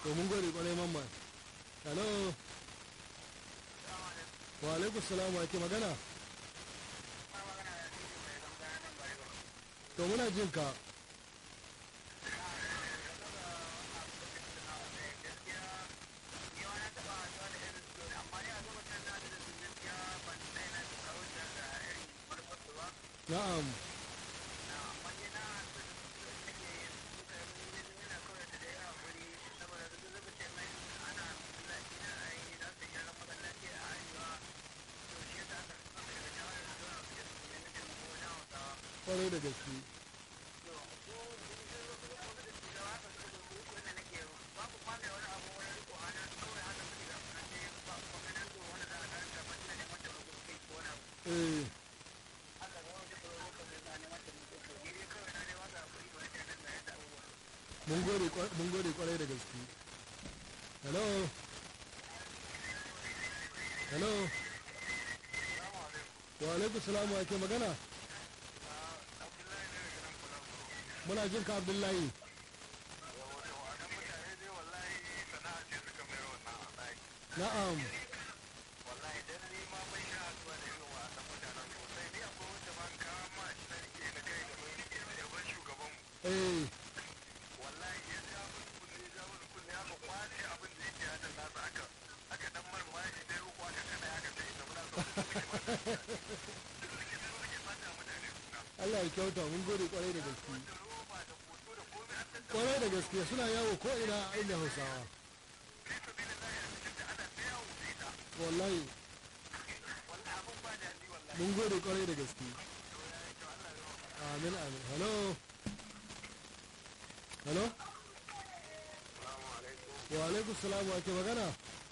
to mun gode kwarai mamman hello wa alaikum salam wa ke magana to muna jin ka na'am kwarai da gaske eh mun gode kwa- mun gode kwarai da gaske hello hello wa alaikum salam wa ke magana muna jin ka abdullahi na'am eh Allah ya kyauta mun gode kwarai da gaske kwarai da gaske suna yawo ko ina a inda hausawa wallahi mun gode kwarai da gaske amin amin hello hello wa alaikum salam wa ke magana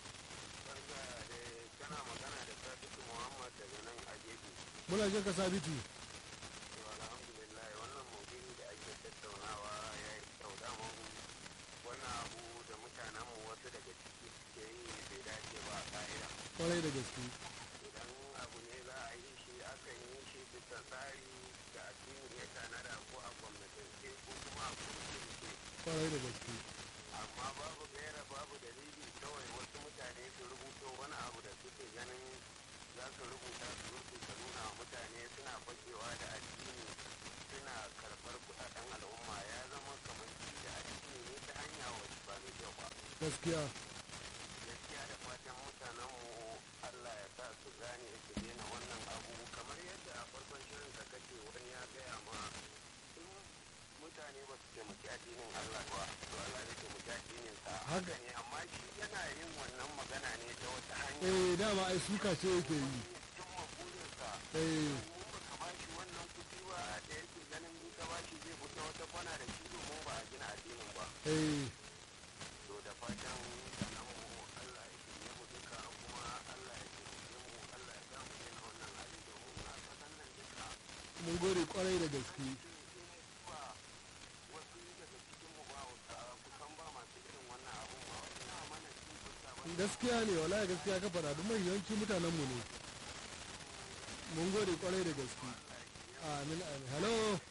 kana magana da Sadiku Muhammad daga nan a gefe. muna jin ka sabitu To alhamdulillah wannan maudu'i da ake tattaunawa ya yi kyau daman wannan abu da mutanenmu wasu daga ciki suke yi bai dace ba a ka'ida. kwarai da gaske Idan abu ne za a yi shi akan yi shi bisa tsari da addini ya tanada ko a gwamnatance ko kuma a kurkurce. kwarai da gaske Amma babu gaira babu dalili kawai wasu mutane su rubuto wani abu da suke ganin za su rubuta su rubuta nuna wa mutane suna fakewa da addini suna karɓar kuɗaɗen al'umma ya zama kamar ci da addini ne ta hanya wacce ba mai kyau ba gaskiya gaskiya da fatan mutanenmu allah ya sa su gane su daina wannan abu kamar yadda a farkon shirin ka kace wani ya gaya ma in mutane ba su taimaki addinin allah ba to allah zai taimaki addinin sa haka ne amma shi yana yin wannan magana ne ta wata hanya eh dama ai suka ce yake yi cimma burinsa eh mun ba ka bashi wannan kuɗi ba da yake ganin in ka bashi zai fita wata kwana da shi domin ba a gina addinin ba eh to da fatan sanan mu Allah ya shirye mu duka kuma Allah ya shirye mu Allah ya sa mu daina wannan hali domin a kasan nan duka mun gode kwarai da gaske ba wasu daga cikin mu ba wata kusan ba masu irin wannan abun ba wasu na mana cin fuska ba gaskiya ne wallahi gaskiya ka faɗa duk mai yawanci mutanen mu ne mun gode kwarai da gaske amin amin hello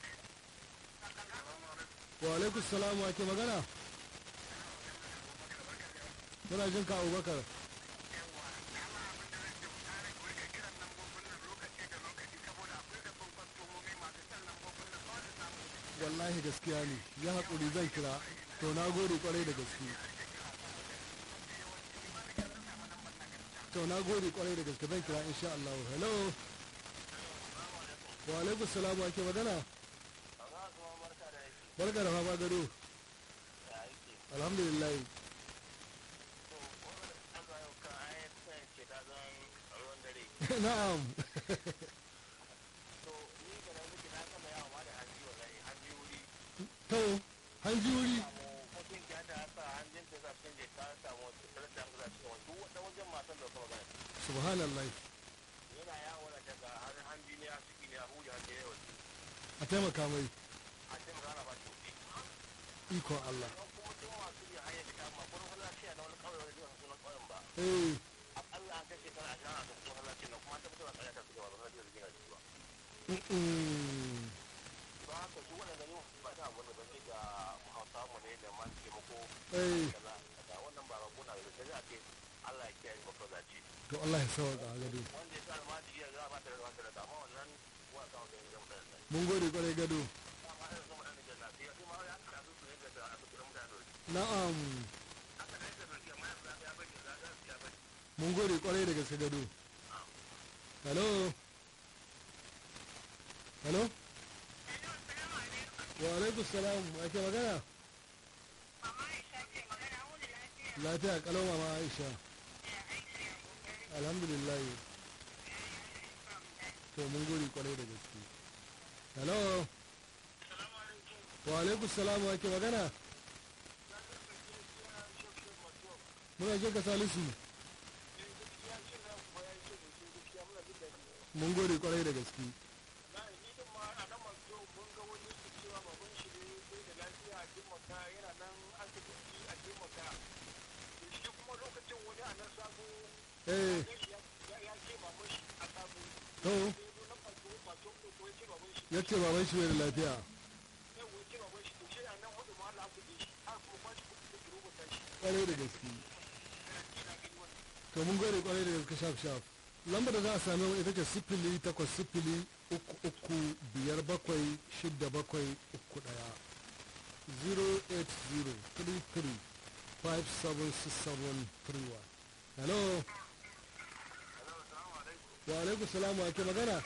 wa alaikum salam wa ke magana muna jin ka abubakar wallahi gaskiya ne ya haƙuri zan kira to na gode kwarai da gaske to na gode kwarai da gaske zan kira insha Allah hello wa alaikum salam wa ke magana Allah kuma barka da yake barka da fama gado ya yake alhamdulillah to wannan Allah yau ka ayat sai ce ta zan ruwan dare na'am to ni ga nan miki na kama yawa ma da hanji wallahi hanji wuri to hanji wuri samu mutum ya da sa hanjin ta za su je ta samu wata tsarar da za su wani duk wata wajen matan da kuma gani subhanallah yana yawo da daga har hanji ne a ciki ne a huji hanji ne wasu a taimaka mai a ce magana ba shi kuɗi ikon Allah don kuma duk masu yi hanyar da kama kuma wani lafiya na wani kawai wani zuwa sunan ƙauyen ba eh akalla an kashe kan a jihar da kuma lafiya na kuma an tabbatar da tsaya ta suke ba ba za su yi da ba mm-mm. ba haka su waɗanda ne ba ta abu da ban ga hausa mu ne da masu taimako eh kaza kaza da za a ce Allah ya kiyaye babba zaci to Allah ya sauka a gado wanda ya sa almajiri ya za ba ta da wata da amma wannan wasa wanda ya zama da mun gode kwarai gado amma har yanzu mutane da lafiya sai ma ya kasu su yadda da aka kira mutane na'am haka da yadda da amma ya ya bari ya ga ya bari mun gode kwarai da gaske gado hello hello wa alaikum salam ake magana lafiya kalau mama aisha alhamdulillah to mun gode kwarai da gaske hello wa alaikum salam ake magana muna jin ka salisu mun gode kwarai da gaske eh to ya ce baban shi bai da lafiya kwarai da gaske to mun gode kwarai da gaske shaf shaf lambar da za a sami ita ce sifili takwas sifili uku uku biyar bakwai shidda bakwai uku daya 08033576731 hello wa alaikum salamu ake magana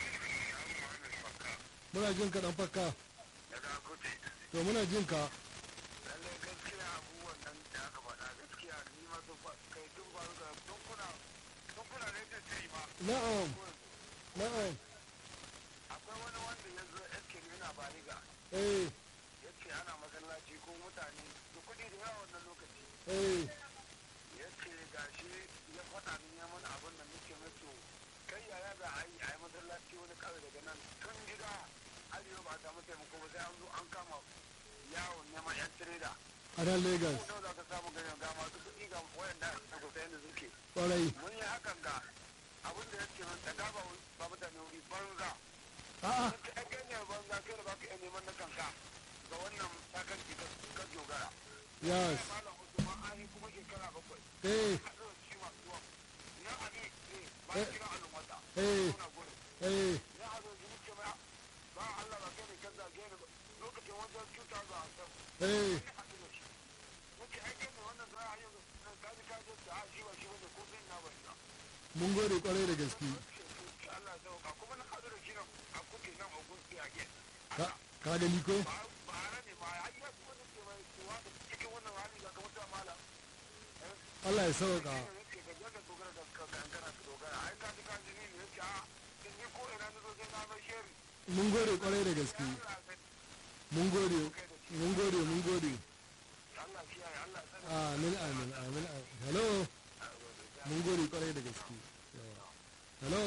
muna jin ka dan fakka daga kuti to muna jin ka lallai gaskiya abubuwan nan da aka faɗa gaskiya ni ma sun fa kai tun ba ga tun kuna tun kuna ne da tiri ma na'am na'am akwai wani wanda ya zo yake yana bariga eh ya ce ana masallaci ko mutane da kuɗi da yawa wannan lokaci eh ya ce gashi ya faɗa min ya mana abin da muke mato kai yaya za a yi a yi masallaci wani kawai daga nan tun gida arewa ba a samu taimako ba sai an zo an kama yawon neman yan tireda a nan lagos ko za ka samu ganin ga masu kuɗi ga wayanda a kusa yadda suke kwarai mun yi hakan ga abin da ya ce min da gaba ba mutane wuri banza a'a ka ɗan ganyar banza kai da baka iya neman na kanka ga wannan sakanci ka dogara yes malam usman an yi kuma shekara bakwai eh a ɗaukar ci masu zuwa na abi eh bayan kira al'ummata eh suna gudu eh na a zo jini ce mai ba Allah ba kai ne kan zage ni ba lokacin wajen cuta ga hasan eh muke aike ne wannan za a yi kaji kaji da a shi ba shi wanda ko zai na ba shi mun gode kwarai da gaske Allah zai ka kuma na hadu da shi nan a kuke nan a gunki a gen ka ka gani ko ba ba hana ne ba ya yi kuma da ke mai cewa da cikin wannan hali ga kamar ta mala Allah ya sauka yake ga yadda dogara da ka kankana ka dogara ai ka ji ka ji ni ne yake a in ni ko ina na zo sai na mai sheri mun gode kwarai da gaske Allah sai mun gode mun gode mun gode Allah kiyaye Allah sai amin amin amin amin. hello mun gode kwarai da gaske Yawa. hello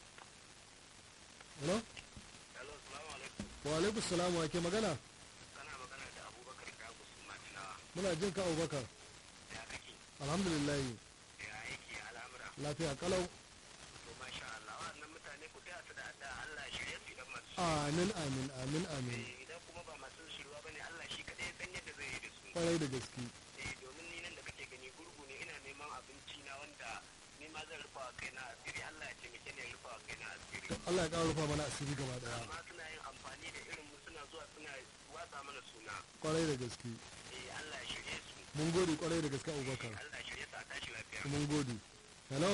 hello Hello assalamu alaikum wa alaikum salam wa ke magana kana magana da Abubakar Dago Sumatina muna jin ka abubakar ya kake alhamdulillah ya aiki al'amura lafiya kalau to masha Allah wannan mutane ku taya su da adda Allah shirye su idan masu amin amin amin amin idan kuma ba masu shirwa bane Allah shi kadai ya san yadda zai yi da su kwarai da gaske eh domin ni nan da kake gani gurgu ne ina neman abinci na wanda ni ma zan rufa wa kaina asiri Allah ya taimake ni ya rufa wa kaina asiri Allah ya ƙara rufa mana asiri gaba daya amma suna yin amfani da irin mu suna zuwa suna watsa mana suna kwarai da gaske eh Allah ya shirye su mun gode kwarai da gaske abubakar Allah ya shirye su a tashi lafiya mun gode hello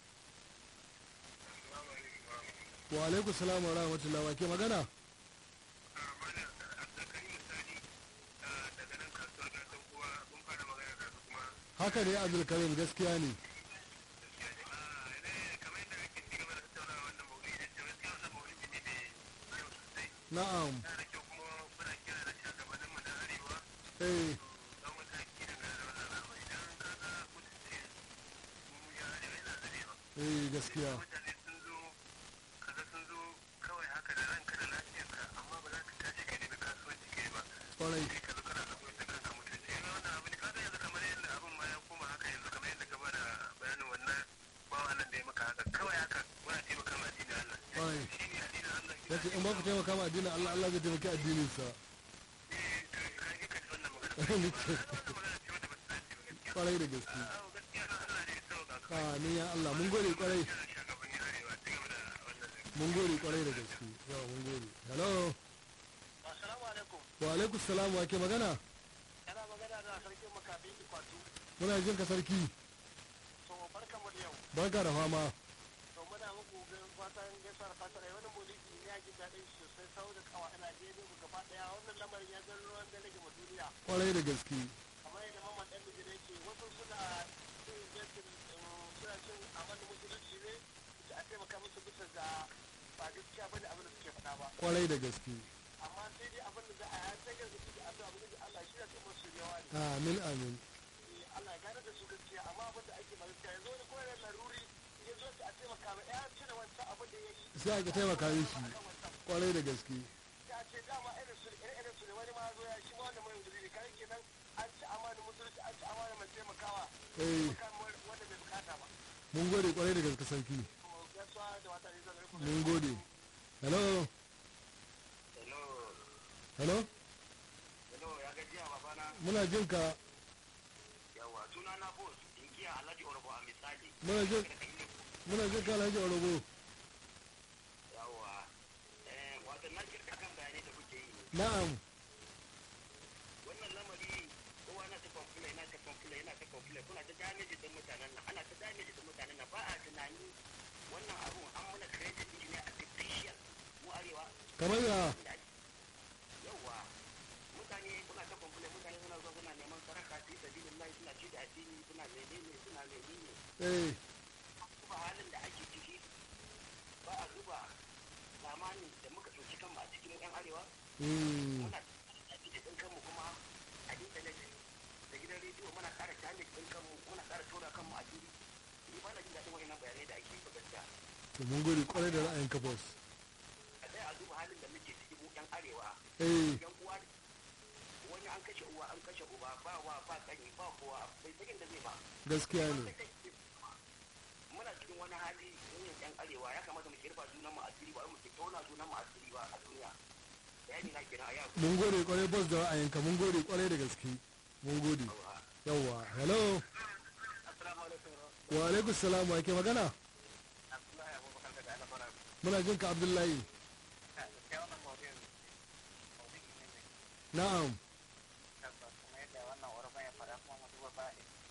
wa alaikum salam wa rahmatullahi wa ke magana haka ne abdulkarim gaskiya ne na'am eh eh gaskiya kwarai kwarai ya ce in ba ku taimaka ma addinin Allah Allah zai taimaki addinin sa kwarai da gaske amin ya Allah mun gode kwarai shugabanni arewa ta gaba da wannan mun gode kwarai da gaske yawa mun gode hello assalamu alaikum wa alaikum salam wa ke magana yana magana da sarkin makabi ikwatu muna jin ka sarki to barka mu da yau barka da fama to muna muku fatan gaisuwar fatar wani mulki ya ji daɗin sosai sau da kawa ina je mu gaba ɗaya wannan lamarin ya zan ruwan da nake ma duniya kwarai da gaske kamar yadda mamman ɗan bijir yake wasu suna cin jinsin suna cin amalin musulunci ne da a taimaka musu bisa ga ba gaskiya bane abin da suke faɗa ba kwarai da gaske amma sai dai abin da za a yi sai ga su da addu'a abin da Allah shi ya ce musu yawa ne amin amin Eh, Allah ya gane da su gaskiya amma abin da ake ba gaskiya yanzu wani koyar laruri ya zo a taimaka ma ya cire wancan abin da ya yi sai aka taimaka mishi akan wancan kwarai da gaske ya ce dama irin su irin irin su ne wani ma zo ya shi ma wanda mai wuzuri kare kenan an ci amanin musulunci an ci amanin mai taimakawa eh kan wanda bai bukata ba mun gode kwarai da gaske sarki to gaisuwa da wata ne zan rufe mun gode hello hello hello hello ya gajiya babana muna jin ka yawa suna na boss inkiya alhaji orbo a misali muna jin muna jin ka alhaji orogo yawa eh wato na kirka kan bayanai da kuke yi na'am wannan lamari kowa na ta kwamfula yana ta kwamfula yana ta kwamfula kuna ta damage din mutanen nan ana ta damage din mutanen nan ba a tunani wannan abun an muna credit din shi ne artificial mu arewa kamar ya da yawa mutane kuna ta kwamfula mutane suna zuwa suna neman saraka fi sabilillahi suna ci da addini suna menene suna menene eh duba halin da ake ciki ba a duba zamani da muka ɗauki kanmu a cikin 'yan arewa mm, muna damage din kanmu kuma a intanet da gidan rediyo muna ƙara damage din kanmu muna ƙara tura kanmu a fili ni ba na jin daɗin wa'innan bayanai da ake yi ba gaskiya to mun gode kwarai da ra'ayin ka boss a tsaya a duba halin da muke ciki mu 'yan arewa eh yan uwa wani an kashe uwa an kashe uba ba wa ba kani ba kowa bai sakin da zai ba gaskiya ne muna cikin wani hali yin yan arewa ya kamata mu kirfa junan mu asiri ba mu ke tona junan mu asiri ba a duniya bayani na kenan a yau mun gode kwarai boss da ra'ayin ka mun gode kwarai da gaske mun gode yawa hello assalamu alaikum wa alaikum salam wa ke magana abdullahi abubakar daga alabara muna jin ka abdullahi gaskiya wannan mawdu'in mawdu'i ne mai na'am